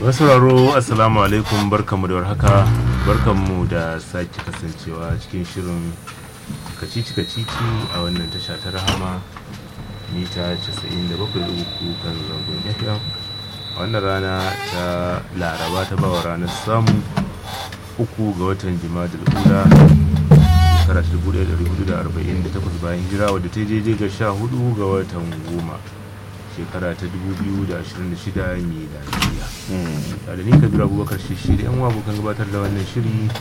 sauraro assalamu alaikum barkanmu da warhaka barkanmu da sake kasancewa cikin shirin kacici kacici a wannan tasha ta rahama mita 97.3 kan zangon fm a wannan rana ta laraba ta bawa ranar samu uku ga watan jimadar ula shekara 1448 bayan hijira wadda ta daidai ga 14 ga watan goma shekara ta 2026 miladiya da ni kabiru abubakar shi da yan abokan gabatar da wannan shiri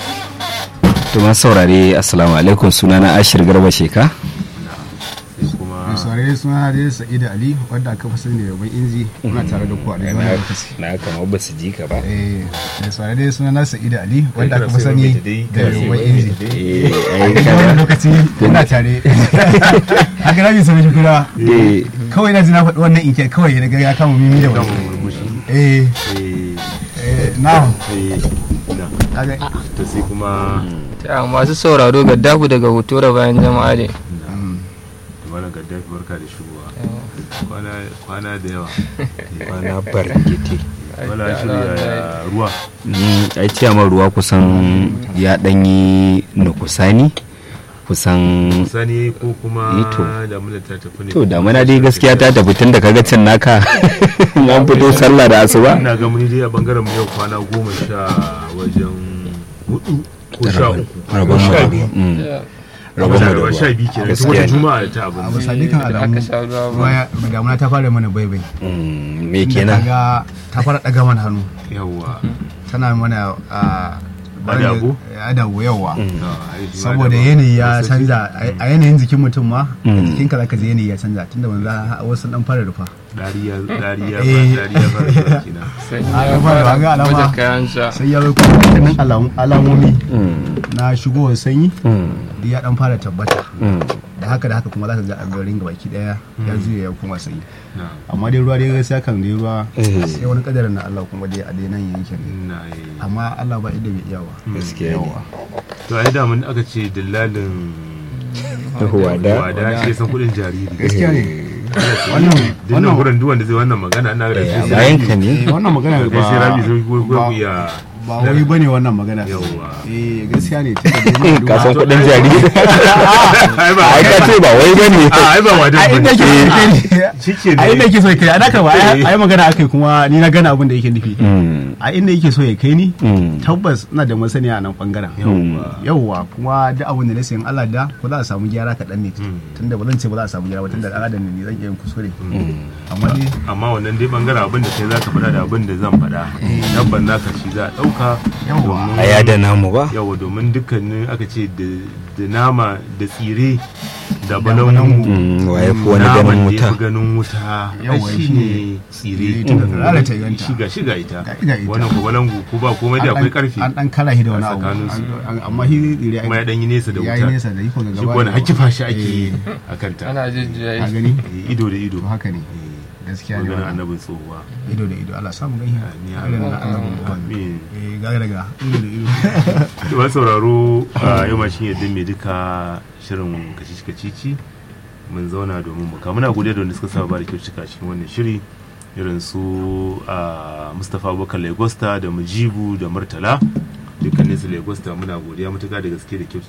Tuma saurare assalamu alaikum sunana ashir garba sheka sai kuma mai saurare suna da sa'ida ali wadda aka fi sani da yaban inji muna tare da ku a daidai wannan lokaci na kama ba su ji ka ba eh mai saurare suna na sa'ida ali wadda aka fi sani da yaban inji Eh, a ai, daidai wannan lokaci muna tare haka na bisa mishi kura eh, kawai na ji na faɗi wannan inke kawai daga ya kama mimi da gama wani murmushi eh eh eh na eh na kaga to sai kuma Ta masu sauraro ga daku daga hotora bayan jama'a ne. da malam gaddafi barka da shigowa kwana kwana da yawa kwana barkete wala shirya ruwa Mm, ai ciyaman ruwa kusan ya ɗanyi nukusani kusan sani ko kuma Eh, to. damuna ta tafi ne to damana dai gaskiya ta tafi tun da kaga cin naka an fito sallah da asuba ina ga muni dai a bangaren mu yau kwana goma sha wajen hudu ko sha uku rabon mu sha da biyu Mm, rabon rabon mu da mu sha ruwa biyu kenan tun Gaskiya wata ne. juma'a ta a abin misali kan Da aka alamu sha ruwa ba. baya damuna ta fara mana baibai Mm, me Inda kenan kaga ta fara ɗaga mana hannu yawwa tana mana a Adabu? adabu yawa Ah, ai, shi ma saboda daban. yanayi ya Wasu canza a yanayin jikin mutum ma Mm. jikin ka zaka ji yanayi ya canza tunda manzo wasu dan fara rufa dariya dariya Eh. dariya fara zuwa kenan Sanyi Ah, ya ya fara fara ga alama. baje kayan sa. sai ya zo kuma dukkanin alamu- alamomi Mm, na shigowar sanyi mm, da ya dan fara tabbata mm. da haka da haka kuma zaka ga a garin gabaki daya ya juya ya kuma sanyi na amma dai ruwa dai gaskiya kan dai ruwa Eh. sai wani kadarin na Allah kuma dai a dai nan yankin na yi amma Allah ba inda bai iya ba gaskiya ne to ai da mun aka ce dillalin wada wada shi ya san kudin jariri gaskiya ne wannan wannan dinnan gurin duk wanda zai wannan magana ina ga Eh, a sai bayan ka ne eh, wannan magana kai sai rabi sai ko ko ba- ya ba wai bane wannan magana Yawwa. eh gaskiya ne tunda dai ka san kudin jariri ai ba ai ka ce ba wai bane a ai ba wada a inda ke so kai ne shike a inda ne ke so ya kai a naka ba ai ai magana akai kuma ni na gana abin da yake nufi Mm, a inda yake so ya kai ni mm, tabbas ina da masaniya a nan bangaren Yawwa. yawwa kuma duk abin da na sayan Allah da ko za a samu gyara kaɗan ne Mm. tunda ba zan ce ba za a samu gyara ba tunda ɗan adam ne zan iya yin kuskure mm. amma dai amma wannan dai bangaren abin da kai zaka faɗa da abin da zan faɗa tabban naka shi za a ɗauka Yawwa. domin- a yada namu ba yawa domin dukkanin aka ce da- da nama da tsire da balangu. balangu Mm, waye fi wani naman ganin da ya wuta fi ganin wuta Yawwa, shi shi ne ne tsire tsire tun da rana ta ganta. shiga shiga ita Ga- ga ita. wannan ko balangu ko ba komai da an akwai ɗan- karfi an dan kala shi da wani a abu tsakaninsu. An- an- amma shi tsire kuma ya dan yi nesa da ya yi wuta nesa da iko ga shi gaba ko wani da- hakifa shi ake yi Eh, a kanta Ana jujjuya a shi. gani Eh, ido da ido to haka ne gaskiya ne maganin wannan. annabin tsohuwa ido da ido Allah samu gani Amin, irin na Allah amin. Amin. eh ga daga ido da ido to ba sauraro a yau ma shi yadda mai duka shirin kacici kacici mun zauna domin mu muna godiya da wanda suka saba ba da kyautuka cikin wannan shiri irin su a mustapha abubakar lagosta da mujibu da murtala dukkanin su lagosta muna godiya matuka da gaske da